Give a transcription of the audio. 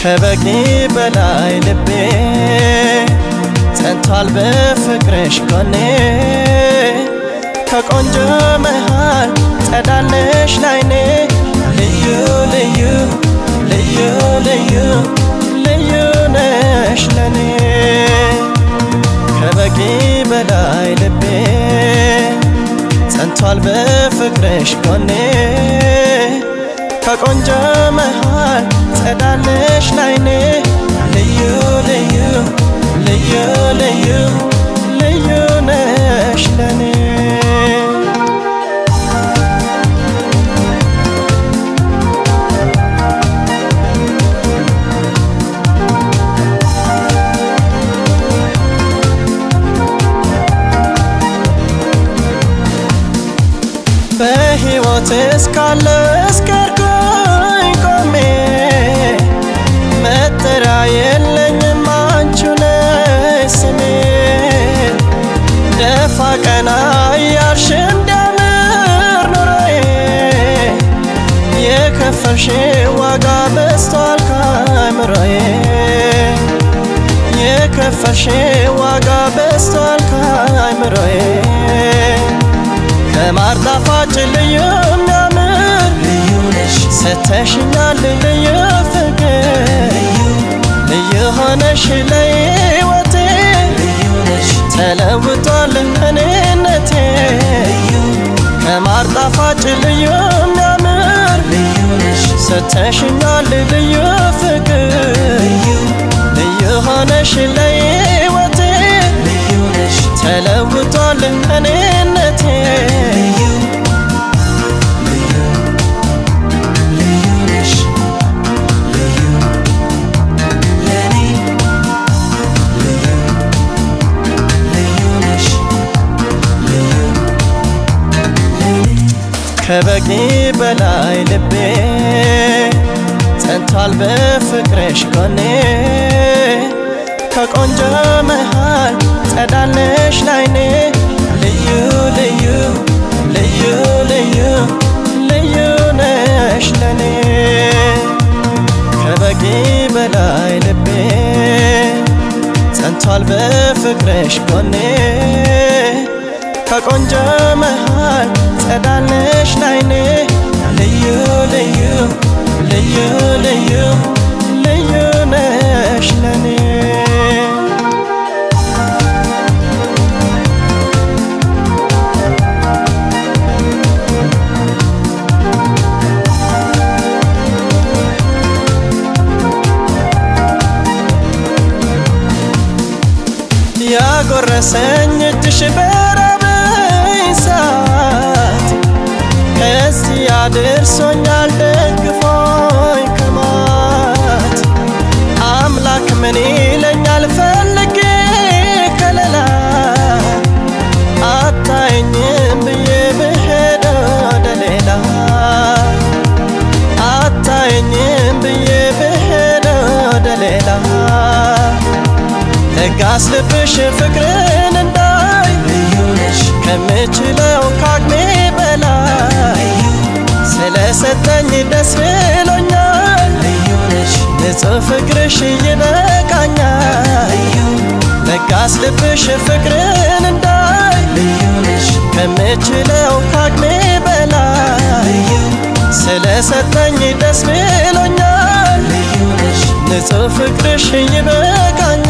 ከበቂ በላይ ልቤ ጸንቷል በፍቅርሽ ጎኔ ከቆንጆ መሃል ጸዳለሽ ላይኔ ልዩ ልዩ ልዩ ልዩ ልዩ ነሽ ለኔ ከበቂ በላይ ልቤ ጸንቷል በፍቅርሽ ጎኔ ከቆንጆ መሃል ጸዳለሽ ላይኔ ልዩ ልዩ ልዩ ልዩ ልዩ ነሽ ለኔ በሕይወት እስካለ እስከርኩኝ ቆሜ መጠሪያ የለኝም አንቺ ነሽ ስሜ ደፋ ቀና እያልሽ እንዲያምር ኑሮዬ የከፈልሽ ዋጋ በዝቷል ከአእምሮዬ የከፈልሽ ዋጋ በዝቷል ከአእምሮዬ ከማር ጣፋጭ ልዩ የሚያምር ልዩ ነሽ ሰተሽኛል ልዩ ፍቅር ልዩ ሆነሽ ለሕይወቴ ልዩ ነሽ ተለውጧል እኔነቴ ልዩ ከማር ጣፋጭ ልዩ የሚያምር ልዩ ነሽ ሰተሽኛል ልዩ ፍቅር ልዩ ልዩ ሆነሽ ለሕይወቴ ልዩ ነሽ ተለውጧል እኔነቴ ልዩ ልዩ ልዩ ነሽ ልዩ ለኔ ልዩ ልዩ ነሽ ልዩ ለኔ ከበቂ በላይ ልቤ ጸንቷል በፍቅርሽ ጎኔ ከቆንጆ መሃል ጸዳለሽ ላይኔ ልዩ ልዩ ልዩ ልዩ ልዩ ነሽ ለኔ ከበቂ በላይ ልቤ ጸንቷል በፍቅርሽ ጎኔ ከቆንጆ መሃል ጸዳለሽ ላይኔ ልዩ ልዩ ልዩ ልዩ ልዩ ነሽ ለኔ ያጎረሰኝ እጅሽ በራበኝ ሰዓት ከዚህ አድርሶኛል ደግፎኝ ከማት አምላክ ምን ይለኛል ፈልጌ ከለላ አታየኝም ብዬ ብሄድ ወደ ሌላ አታየኝም ብዬ ብሄድ ወደ ሌላ ለጋስ ልብሽ ፍቅርን እንዳይ ልዩ ነሽ ከምችለው ካቅሜ በላይ ስለሰጠኝ ደስ ብሎኛል ልዩ ነሽ ንጹሕ ፍቅርሽ ይበቃኛል ልዩ ለጋስ ልብሽ ፍቅርን እንዳይ ልዩ ነሽ ከምችለው ካቅሜ በላይ ልዩ ስለሰጠኝ ደስ ብሎኛል ልዩ ነሽ ንጹሕ ፍቅርሽ ይበቃኛል